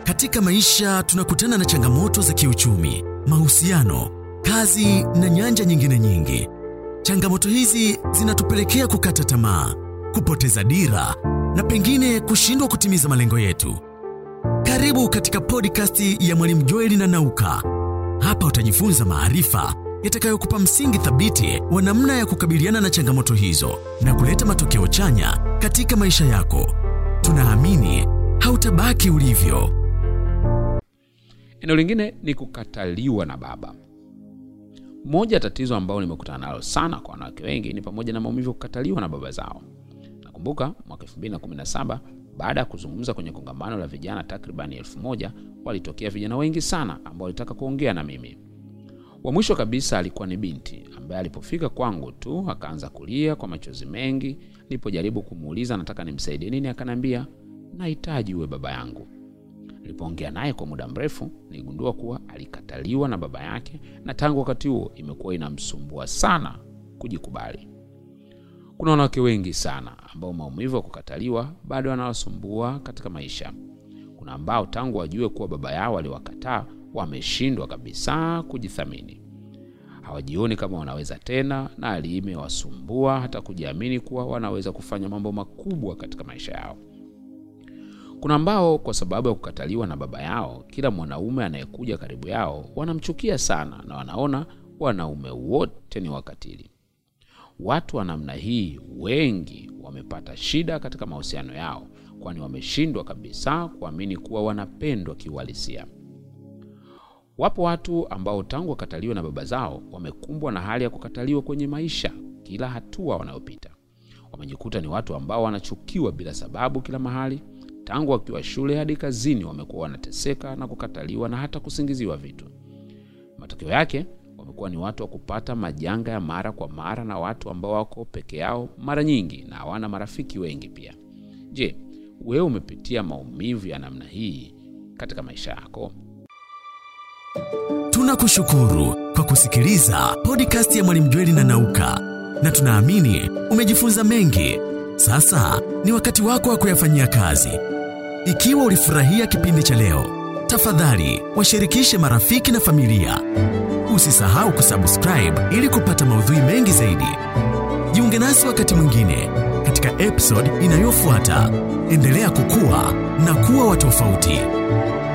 Katika maisha tunakutana na changamoto za kiuchumi, mahusiano, kazi na nyanja nyingine nyingi. Changamoto hizi zinatupelekea kukata tamaa, kupoteza dira na pengine kushindwa kutimiza malengo yetu. Karibu katika podcast ya Mwalimu Joeli na Nauka. Hapa utajifunza maarifa yatakayokupa msingi thabiti wa namna ya kukabiliana na changamoto hizo na kuleta matokeo chanya katika maisha yako. Tunaamini hautabaki ulivyo. Eneo lingine ni kukataliwa na baba. Moja ya tatizo ambalo nimekutana nalo sana kwa wanawake wengi ni pamoja na maumivu ya kukataliwa na baba zao. Nakumbuka mwaka 2017 baada ya kuzungumza kwenye kongamano la vijana takribani elfu moja walitokea vijana wengi sana ambao walitaka kuongea na mimi. Wa mwisho kabisa alikuwa ni binti ambaye alipofika kwangu tu akaanza kulia kwa machozi mengi. Nilipojaribu kumuuliza nataka nimsaidie nini, akaniambia nahitaji uwe baba yangu. Nilipoongea naye kwa muda mrefu, niligundua kuwa alikataliwa na baba yake, na tangu wakati huo imekuwa inamsumbua sana kujikubali. Kuna wanawake wengi sana ambao maumivu ya kukataliwa bado wanawasumbua katika maisha. Kuna ambao tangu wajue kuwa baba yao aliwakataa wameshindwa kabisa kujithamini, hawajioni kama wanaweza tena, na hali imewasumbua hata kujiamini kuwa wanaweza kufanya mambo makubwa katika maisha yao. Kuna ambao kwa sababu ya kukataliwa na baba yao, kila mwanaume anayekuja karibu yao wanamchukia sana na wanaona wanaume wote ni wakatili. Watu wa namna hii wengi wamepata shida katika mahusiano yao, kwani wameshindwa kabisa kuamini kuwa wanapendwa kiuhalisia. Wapo watu ambao tangu wakataliwa na baba zao wamekumbwa na hali ya kukataliwa kwenye maisha kila hatua wanayopita. Wamejikuta ni watu ambao wanachukiwa bila sababu kila mahali. Tangu wakiwa shule hadi kazini, wamekuwa wanateseka na kukataliwa na hata kusingiziwa vitu. Matokeo yake wamekuwa ni watu wa kupata majanga ya mara kwa mara na watu ambao wako peke yao mara nyingi na hawana marafiki wengi pia. Je, wewe umepitia maumivu ya namna hii katika maisha yako? Tunakushukuru kwa kusikiliza podcast ya Mwalimu Jweli na Nauka, na tunaamini umejifunza mengi. Sasa ni wakati wako wa kuyafanyia kazi. Ikiwa ulifurahia kipindi cha leo, tafadhali washirikishe marafiki na familia. Usisahau kusubscribe ili kupata maudhui mengi zaidi. Jiunge nasi wakati mwingine katika episode inayofuata. Endelea kukua na kuwa wa tofauti.